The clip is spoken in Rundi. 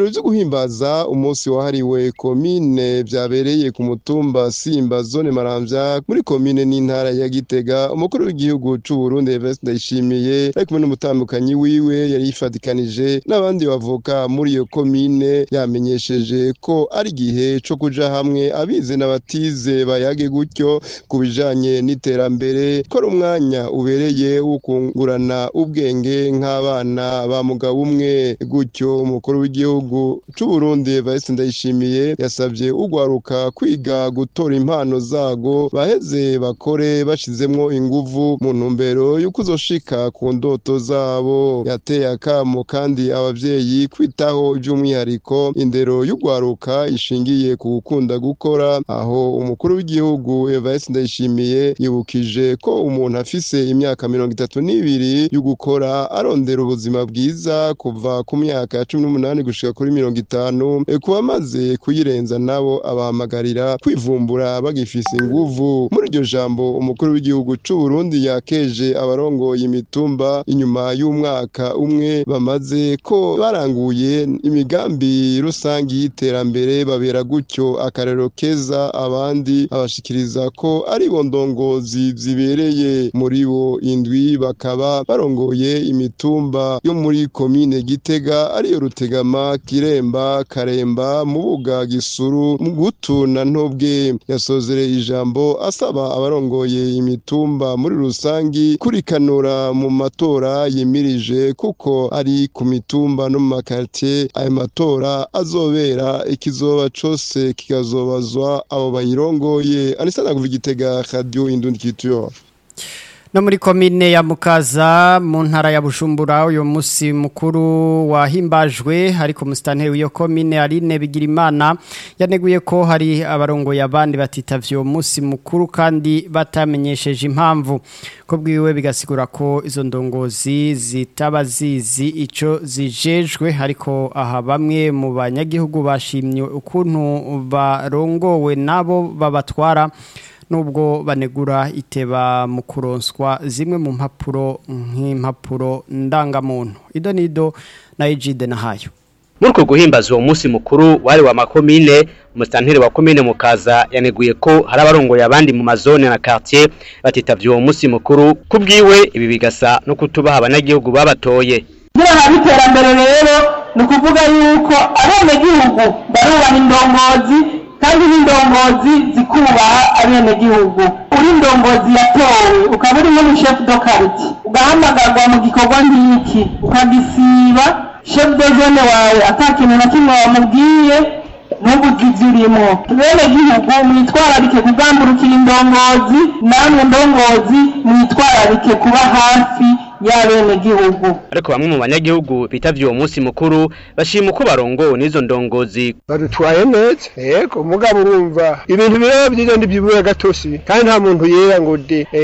ibirori vyo guhimbaza umunsi wahariwe komine vyabereye ku mutumba Simba zone Maramvya muri komine n'intara ya Gitega umukuru w'igihugu c'u Burundi Evariste Ndayishimiye ari kumwe n'umutambukanyi wiwe yari yifadikanije n'abandi bavoka muri iyo komine yamenyesheje ko ari igihe co kuja hamwe abize n'abatize bayage gutyo ku bijanye n'iterambere ko ari umwanya ubereye wo kungurana ubwenge nk'abana ba mugabo umwe gutyo umukuru w'igihugu c'u Burundi Evariste Ndayishimiye yasavye ugwaruka kwiga gutora impano zago baheze bakore bashizemwo inguvu mu ntumbero yo kuzoshika ku ndoto zabo yateye akamo kandi abavyeyi kwitaho by'umwihariko indero y'ugwaruka ishingiye ku gukunda gukora aho umukuru w'igihugu Evariste Ndayishimiye yibukije ko umuntu afise imyaka mirongo itatu n'ibiri yo gukora arondera ubuzima bwiza kuva ku myaka ya cumi n'umunani gushika kuri mirongo itanu ku bamaze kuyirenza nabo abahamagarira kwivumbura bagifise inguvu muri iryo jambo umukuru w'igihugu c'u Burundi yakeje abarongoye imitumba inyuma y'umwaka umwe bamaze ko baranguye imigambi rusangi y'iterambere babera gutyo akarero keza abandi abashikiriza ko ari bo ndongozi zibereye muri bo indwi bakaba barongoye imitumba yo muri komine Gitega ariyo Rutegama Kiremba Karemba Mubuga Gisuru Mugutu na Ntobwe yasozereye ijambo asaba abarongoye imitumba muri rusangi kurikanura mu matora yimirije kuko ari ku mitumba no mu makartie ayo matora azobera ikizoba cose kikazobazwa abo bayirongoye anisana kuva igitega radio indundi kituyo no muri komine ya mukaza mu ntara ya bujumbura uyu munsi mukuru wahimbajwe ariko musitanteri w'iyo komine Aline Bigirimana yaneguye ko hari abarongoye abandi batitavye uwo munsi mukuru kandi batamenyesheje impamvu ko bwiwe bigasigura ko izo ndongozi zitaba zizi ico zijejwe ariko aha bamwe mu banyagihugu bashimye ukuntu barongowe nabo babatwara nubwo banegura iteba mu kuronswa zimwe mu mpapuro nk'impapuro ndangamuntu ido nido na ejide na hayo muri uko guhimbaza uwo munsi mukuru wari wa makomine umusitanteri wa komine mukaza yaneguye ko hari abarongoye abandi mu mazone na quartier batitavye uwo munsi mukuru kubwiwe ibi bigasa no kutubaha abanyagihugu babatoye kugira habe iterambere rero ni ukuvuga yuko abenegihugu barubaha indongozi kandi n'indongozi zikubaha abenegihugu uri indongozi yatowe ukaba uri nk'umushefu do kariti ugahamagarwa mu gikorwa nk'iki ukagisiba shefu de zone wawe ata kintu na kimwe wamubwiye ntubugize urimo bene gihugu mwitwararike kugamburukira indongozi namwe ndongozi mwitwararike kuba hafi y'abenegihugu ariko bamwe mu banyagihugu bitavye uwo munsi mukuru bashima uko barongowe n'izo ndongozi badutwaye neza yego mugabo urumva ibintu biraba byiza ndibyibura gatosi kandi nta muntu yera ngo de